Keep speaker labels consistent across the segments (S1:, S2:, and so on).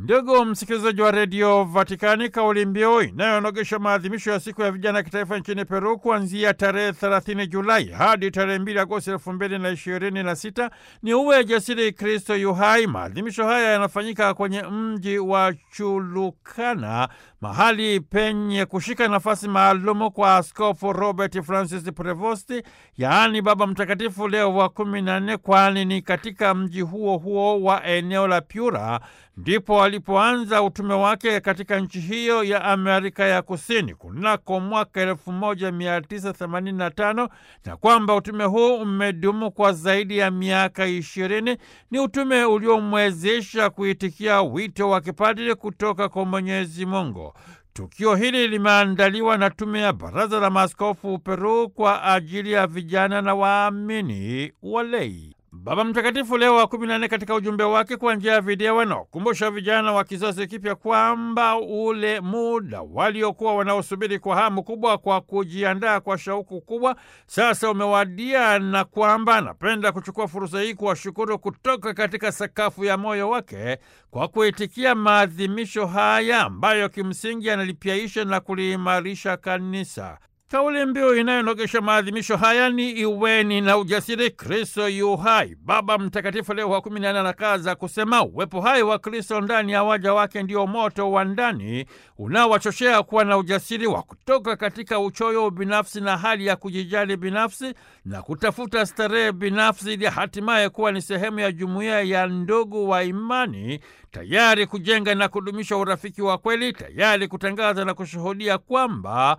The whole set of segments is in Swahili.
S1: Ndugu msikilizaji wa redio Vatikani, kauli mbiu inayonogesha maadhimisho ya siku ya vijana kitaifa nchini Peru kuanzia tarehe 30 Julai hadi tarehe 2 Agosti elfu mbili na ishirini na sita ni uwe jasiri, Kristo yu hai. Maadhimisho haya yanafanyika kwenye mji wa Chulukana, mahali penye kushika nafasi maalumu kwa Askofu Robert Francis Prevosti, yaani Baba Mtakatifu Leo wa kumi na nne, kwani ni katika mji huo huo wa eneo la Pyura ndipo alipoanza utume wake katika nchi hiyo ya Amerika ya Kusini kunako mwaka elfu moja mia tisa themanini na tano na kwamba utume huu umedumu kwa zaidi ya miaka ishirini. Ni utume uliomwezesha kuitikia wito wa kipadri kutoka kwa Mwenyezi Mungu. Tukio hili limeandaliwa na tume ya Baraza la Maaskofu Peru kwa ajili ya vijana na waamini walei. Baba Mtakatifu Leo wa kumi na nne katika ujumbe wake kwa njia ya video anaokumbusha vijana wa kizazi kipya kwamba ule muda waliokuwa wanaosubiri kwa hamu kubwa kwa kujiandaa kwa shauku kubwa sasa umewadia, na kwamba anapenda kuchukua fursa hii kuwashukuru kutoka katika sakafu ya moyo wake kwa kuitikia maadhimisho haya ambayo kimsingi analipyaisha na kuliimarisha kanisa. Kauli mbiu inayonogesha maadhimisho haya ni iweni na ujasiri, Kristo yu hai. Baba Mtakatifu Leo wa kumi na nne anakaza kusema uwepo hai wa Kristo ndani ya waja wake ndio moto wa ndani unaowachochea kuwa na ujasiri wa kutoka katika uchoyo binafsi na hali ya kujijali binafsi na kutafuta starehe binafsi ili hatimaye kuwa ni sehemu ya jumuiya ya ndugu wa imani tayari kujenga na kudumisha urafiki wa kweli, tayari kutangaza na kushuhudia kwamba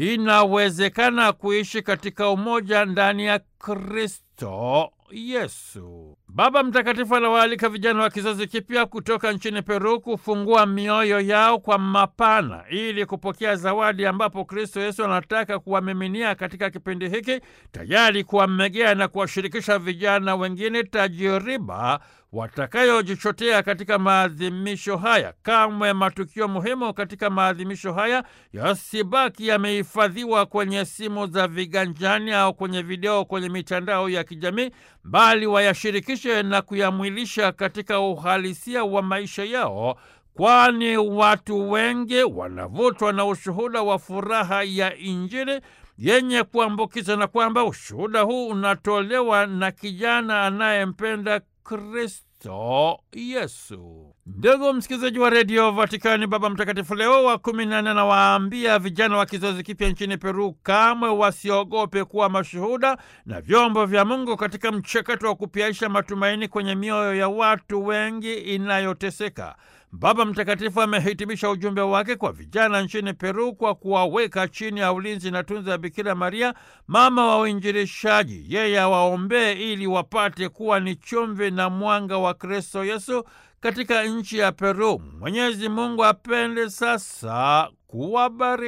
S1: inawezekana kuishi katika umoja ndani ya Kristo Yesu. Baba Mtakatifu anawaalika vijana wa kizazi kipya kutoka nchini Peru kufungua mioyo yao kwa mapana ili kupokea zawadi ambapo Kristo Yesu anataka kuwamiminia katika kipindi hiki, tayari kuwamegea na kuwashirikisha vijana wengine tajiriba watakayojichotea katika maadhimisho haya. Kamwe matukio muhimu katika maadhimisho haya yasibaki yamehifadhiwa kwenye simu za viganjani au kwenye video kwenye mitandao ya kijamii, bali wayashirikishe na kuyamwilisha katika uhalisia wa maisha yao, kwani watu wengi wanavutwa na ushuhuda wa furaha ya Injili yenye kuambukiza na kwamba ushuhuda huu unatolewa na kijana anayempenda Kristo Yesu. Ndugu msikilizaji wa redio Vatikani, Baba Mtakatifu Leo wa kumi na nne anawaambia vijana wa kizazi kipya nchini Peru kamwe wasiogope kuwa mashuhuda na vyombo vya Mungu katika mchakato wa kupyaisha matumaini kwenye mioyo ya watu wengi inayoteseka. Baba Mtakatifu amehitimisha ujumbe wake kwa vijana nchini Peru kwa kuwaweka chini ya ulinzi na tunza ya Bikira Maria, mama wa uinjilishaji. Yeye awaombee ili wapate kuwa ni chumvi na mwanga wa Kristo Yesu katika nchi ya Peru. Mwenyezi Mungu apende sasa kuwabariki.